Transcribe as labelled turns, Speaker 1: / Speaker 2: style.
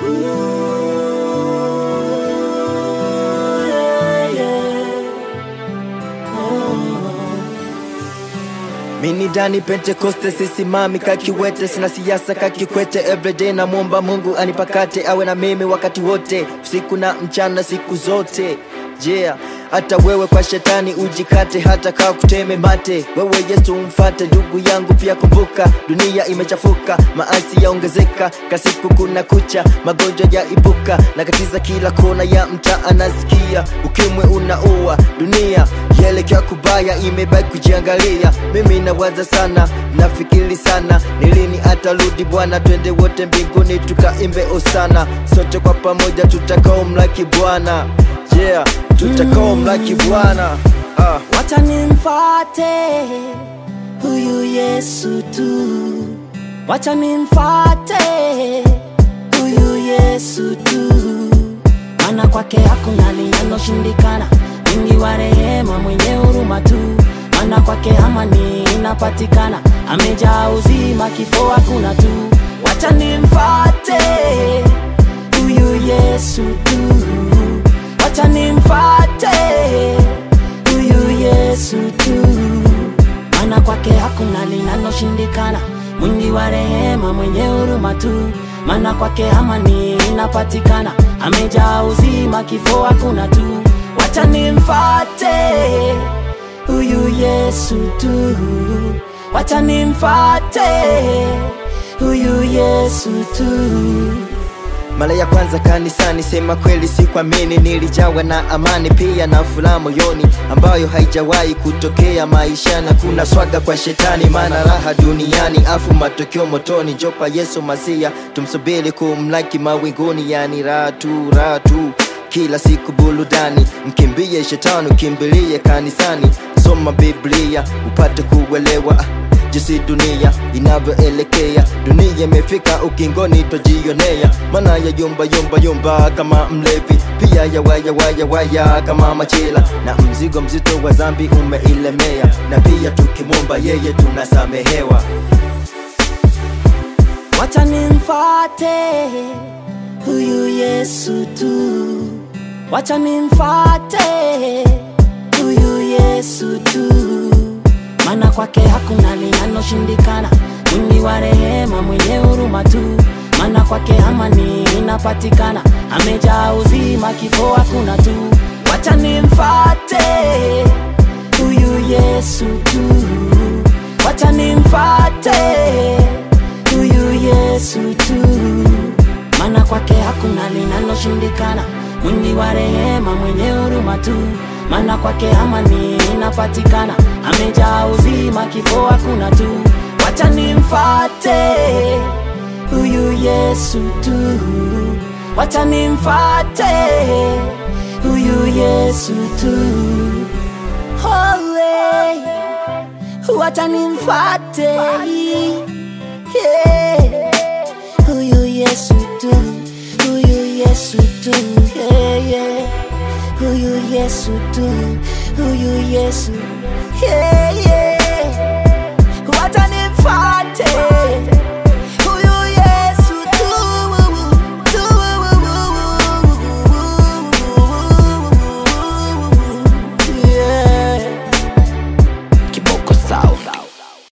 Speaker 1: Mini Dani Pentekoste sisimami kakiwete, sina siasa kakikwete. Everyday namwomba Mungu anipakate, awe na mimi wakati wote, usiku na mchana, siku zote. Yeah, hata wewe kwa shetani ujikate, hata kaa kuteme mate. Wewe Yesu umfate, ndugu yangu, pia kumbuka dunia imechafuka, maasi yaongezeka, kasiku kuna kucha, magonjwa ya ibuka na katiza kila kona ya mtaa, anasikia ukimwi unaua dunia yaelekea kubaya, imebaki kujiangalia. Mimi nawaza sana, nafikiri sana, ni lini atarudi Bwana? Twende wote mbinguni tukaimbe osana, sote kwa pamoja tutakao mlaki Bwana. Yeah, tutakao mlaki Bwana. Ah.
Speaker 2: Wacha nimfate huyu Yesu tu, wacha nimfate huyu Yesu tu, maana kwake hakuna linaloshindikana, mwingi wa rehema, mwenye huruma tu, maana kwake amani inapatikana, amejaa uzima, kifo hakuna tu. Wacha nimfate huyu Yesu tu, wacha nimfate huyu Yesu tu, maana kwake hakuna linaloshindikana, mwingi wa rehema, mwenye huruma tu, maana kwake amani inapatikana, amejaa uzima, kifo hakuna tu. Wacha nimfate huyu Yesu tu, wacha nimfate huyu Yesu tu.
Speaker 1: Mara ya kwanza kanisani, sema kweli sikuamini, nilijawa na amani pia na furaha moyoni ambayo haijawahi kutokea maishani. Kuna swaga kwa shetani, maana raha duniani, afu matokeo motoni. Jopa Yesu Masia, tumsubiri kumlaki mawinguni, yani raha tu, raha tu kila siku burudani, mkimbie shetani, ukimbilie kanisani, soma Biblia upate kuelewa jinsi dunia inavyoelekea. Dunia imefika ukingoni, twajionea, maana ya yumba yumba yumba kama mlevi, pia ya waya waya waya kama machela, na mzigo mzito wa dhambi umeilemea, na pia tukimwomba yeye tunasamehewa.
Speaker 2: Wacha nimfate huyu Yesu tu, wacha nimfate huyu Yesu tu, maana kwake hakuna linaloshindikana, mwingi wa rehema, mwenye huruma tu, maana kwake amani inapatikana, amejaa uzima, kifo hakuna tu. Wacha nimfate huyu Yesu tu, wacha nimfate huyu Yesu tu, maana kwake hakuna linaloshindikana, mwingi wa rehema, mwenye huruma tu, maana kwake amani inapatikana, amejaa uzima, kifo hakuna tu. Wacha nimfate huyu Yesu tu, wacha nimfate huyu Yesu tu. Holy, wacha nimfate yeah. Huyu Yesu tu, huyu Yesu tu, yeah, yeah. Huyu Yesu tu, huyu Yesu, yeah, yeah.